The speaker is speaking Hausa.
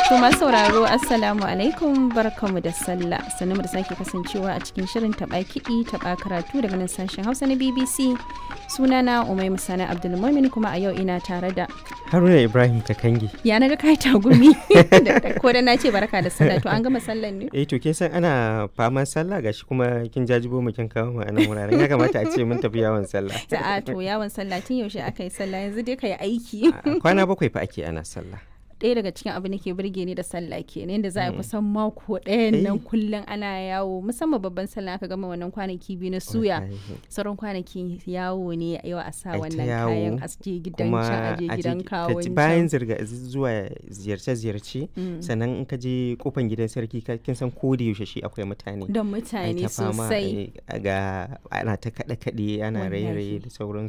To masu sauraro Assalamu alaikum barkamu da sallah sannu da sake kasancewa a cikin shirin taɓa kiɗi taɓa karatu daga nan sashen Hausa na BBC sunana Umai Musana Abdulmumin kuma a yau ina tare da Haruna Ibrahim Kakangi. ya naga kai tagumi ko da na ce barka da sallah to an gama sallan ne Eh to kin san ana faman sallah gashi kuma kin jajibo mu kin kawo mu a nan wuraren ya kamata a ce mun tafi yawon sallah. a to yawon sallah tun yaushe aka yi sallah yanzu dai ka yi aiki A Kwana bakwai fa ake ana sallah. ɗaya daga cikin abin da ke burge ni da sallah ke ne da za a yi kusan mako ɗayan nan Eh. kullum ana yawo musamman babban sallah aka gama wannan kwanaki biyu na suya Wallahi. sauran kwanaki yawo ne yau a sa Ai ta wannan yawo, kayan a je gidan Kuma can a je a je gidan ki- kawon ka ji can. bayan zirga zuwa ziyarce-ziyarce Mm. sannan in ka je kofan gidan sarki ka- kin san ko da yaushe shi akwai mutane. don Ai mutane ta fama, sosai eh, ga ana ta kaɗe-kaɗe ana Wallahi. raye-raye da sauransu.